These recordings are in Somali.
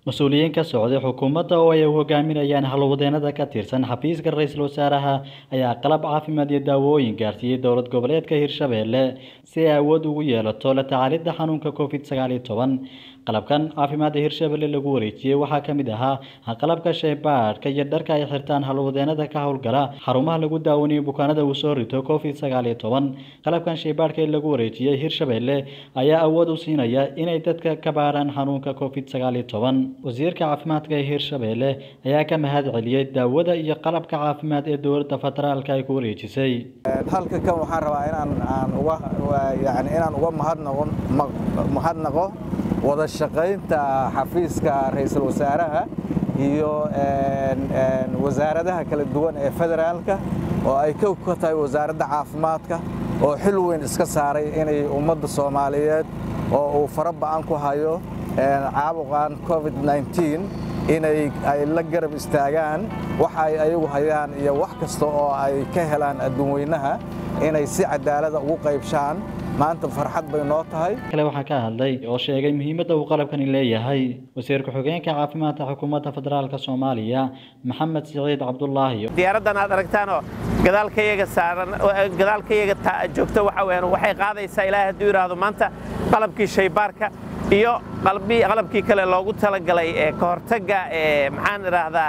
mas-uuliyiin ka socday xukuumadda oo ay hogaaminayaan halwadeenada ka tirsan xafiiska ra-iisul wasaaraha ayaa qalab caafimaad iyo daawooyin gaarsiiyey dowlad goboleedka hirshabelle si ay awood ugu yeelato la tacaalidda xanuunka covid sagaal iyo toban qalabkan caafimaadda hirshabelle lagu wareejiyey waxaa ka mid ahaa qalabka shaybaadhka iyo dharka ay xirtaan halwadeenada ka howlgala xarumaha lagu daawanayo bukaanada uu soo rito covid sagaal iyo toban qalabkan shaybaadhka ee lagu wareejiyey hirshabelle ayaa awood u siinaya inay dadka ka baaraan xanuunka covid sagaal iyo toban wasiirka caafimaadka ee hirshabelle ayaa ka mahad celiyey daawada iyo qalabka caafimaad ee dowladda federaalka ay ku wareejisay halka kan waxaan rabaa inaan aan uga yani inaan uga mahadnaqo mahadnaqo wada shaqaynta xafiiska ra-iisul wasaaraha iyo wasaaradaha kala duwan ee federaalka oo ay ka ka tahay wasaaradda caafimaadka oo xil weyn iska saaray inay ummadda soomaaliyeed oo uu fara ba'an ku hayo caabuqan covid inay ay la garab istaagaan waxa ay ayagu hayaan iyo wax kasta oo ay ka helaan adduunweynaha inay si cadaalada ugu qaybshaan maanta farxad bay noo tahay kale waxaa ka hadlay oo sheegay muhiimadda uu qalabkani leeyahay wasiir ku-xigeenka caafimaadka xukuumadda federaalk soomaaliya maxamed siciid cabdulaahi diyaaraddan aad aragtaanoo gadaalkayaga saaran gadaalkayaga joogto waxa weeyaan waxay qaadaysaa ilaahay hadduu yidhaahdo maanta qalabkii shaybaarka iyo qalabkii kale loogu talagalay ee ka hortagga ee maxaan idhaahdaa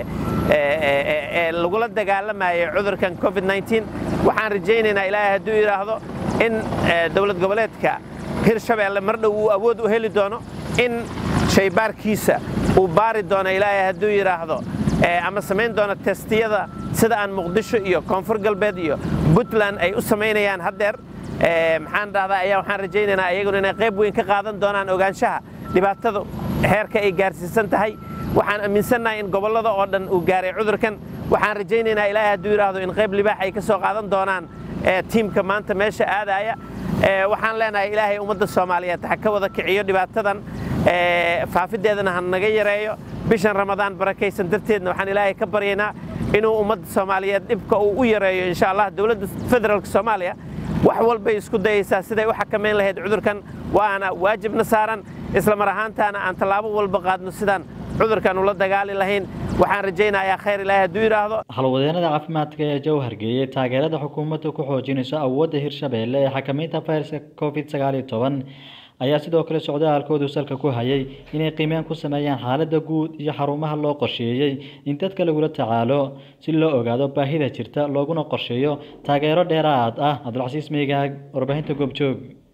ee lagula dagaalamayay cudurkan covid waxaan rajaynaynaa ilaahay hadduu yidhaahdo in dowlad goboleedka hirshabeelle mar dhow uu awood u heli doono in shaybaarkiisa uu baari doono ilaahay hadduu yidhaahdo ama samayn doono testiyada sida aan muqdisho iyo koonfur galbeed iyo puntland ay u samaynayaan haddeer maxaan dhahdaa ayaa waxaan rajaynaynaa iyaguna inay qayb weyn ka qaadan doonaan ogaanshaha dhibaatada heerka ay gaarsiisan tahay waxaan aaminsannahay in gobollada oo dhan uu gaaray cudurkan waxaan rajaynaynaa ilaahay hadduu yidhaahdo in qayb libaax ay ka soo qaadan doonaan tiimka maanta meesha aadaya waxaan leenahay ilaahay ummadda soomaaliyeed ha ka wada kiciyo dhibaatadan faafideedana ha naga yareeyo bishan ramadaan barakaysan darteedna waxaan ilaahay ka baryaynaa inuu ummadda soomaaliyeed dhibka uu u yareeyo insha allah dowladda federaalk soomaaliya wax walbay isku dayaysaa siday u xakamayn lahayd cudurkan waana waajibna saaran isla mar ahaantaana aan tallaabo walba qaadno sidaan cudurkan ula dagaali lahayn waxaan rajaynayaa khayr ilaahi hadduu yidhaahdo halwadeenada caafimaadka ee jowhar geeyey taageerada xukuumadda ku xoojinayso awoodda hirshabelle ee xakamaynta fayraska covid sagaal iyo toban ayaa sidoo kale socdaalkoodu salka ku hayay inay qiimeen ku sameeyaan xaaladda guud iyo xarumaha loo qorsheeyey in dadka lagula tacaalo si loo ogaado baahida jirta looguna qorsheeyo taageero dheeraad ah cabdulcasiis meygaag warbaahinta goobjoog